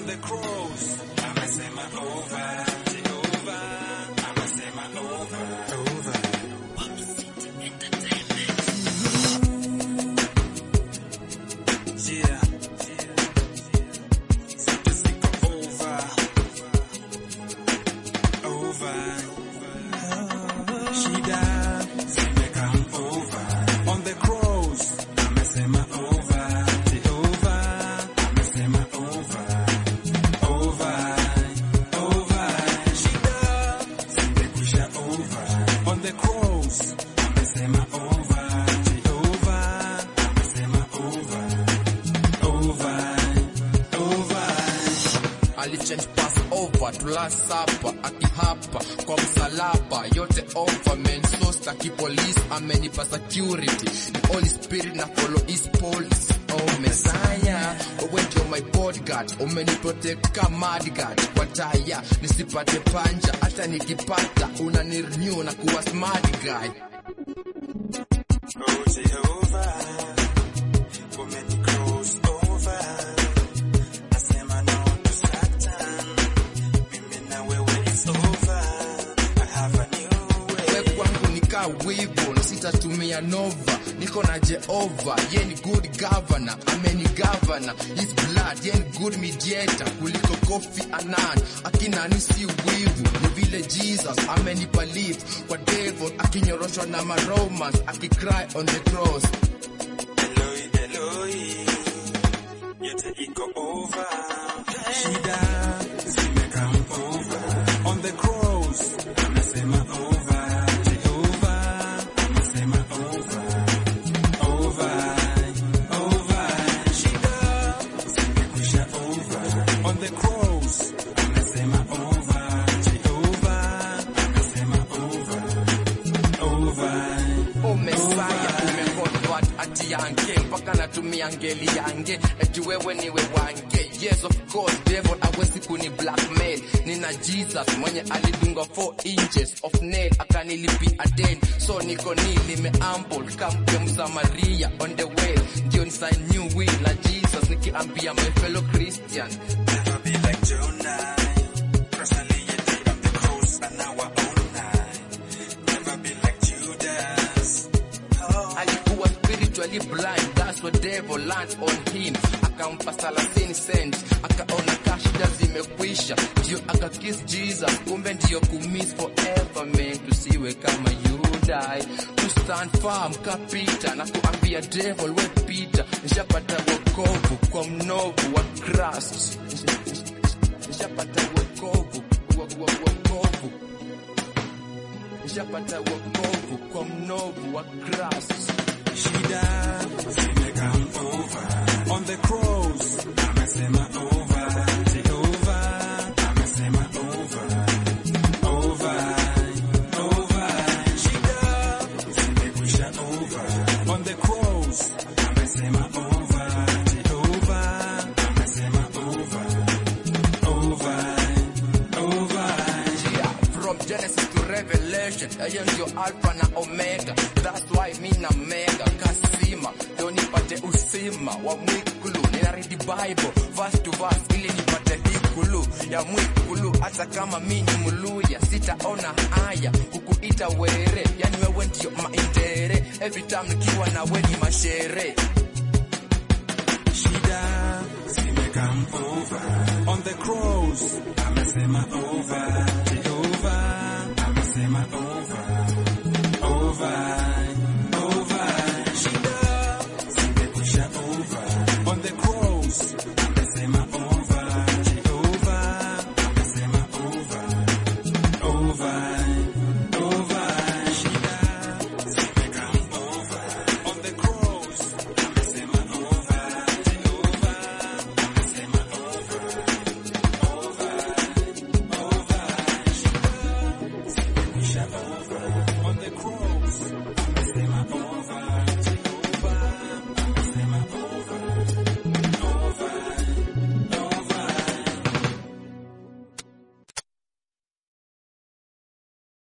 the cross. Amesema over, Jehova. Amesema over, over. Yeah. Zote ziko over. Over. Shida zimekam over. On the cross. Amesema over. Jehova. Amesema over. Over. Over. Shida zimekwisha over. On the cross. Amesema over. Jehova. Amesema over. Over. Over. alichange pass over to last supper akihapa kwa msalaba yote over man so staki police amenipa security the holy spirit na follow his police oh messiah wewe ndio my bodyguard umeniprotect kama madguard kwa taya nisipate panja hata nikipata unanirenew na kuwa smart guy Oh Jehovah, women cross over. Nasema no to Satan. Mimi na wewe it's over. I have a new way. we kwangu nikaa wivu na sitatumia nova niko na jehova ye ni good governor ameni governor his blood ye ni good mediator kuliko kofi anan akinani si wivu ni vile jesus amenipa lift kwa devil akinyoroshwa na maromans akicry on the cross Eloi, Eloi, yote iko over. Shida zimekam over. On the cross, amesema over. Jehova, amesema over. Over, over. Shida zimekwisha over. On the cross, amesema over. Jehova, amesema over. Over. o mesaya umeconvert ati yange mpaka natumia ngeli yange eti wewe niwe wange yes of course devil awezi kuni blackmail nina jesus mwenye alidunga 4 inches of nail akanilipia den so niko nilimeamble kamke msamaria on the way ndio ni sign new will na jesus nikiambia my fellow christian Never be like Jonah. Cross aliyedai on the cross and now our own night. Never be like Judas. Oh, alikuwa spiritually blind that's what devil learned on him akampa 30 cent akaona kashida zimekwisha ndio akakiss jesus kumbe ndio kumiss forever man tusiwe kama yudai to stand firm kapita na kuambia devil we pita nishapata wokovu kwa mnovu wa Christ nishapata wokovu wa, wa, wokovu nishapata wokovu kwa mnovu wa Christ shida zimekam over. On the cross, amesema over. Jehovah, amesema over. Over, over. Shida zimekwisha over. On the cross, amesema over. Jehovah, amesema over. Over, over. Yeah, from Genesis to Revelation, hiyo ndio alpha na omega. That's why mi na mega kasima ndio nipate usima wa mwikulu. Nina read the Bible verse to verse ili nipate hikulu ya mwikulu. Hata kama mi ni muluya, sitaona haya kukuita were, yani wewe ndio maindere. Every time nikiwa na we ni mashere. Shida zimekam over.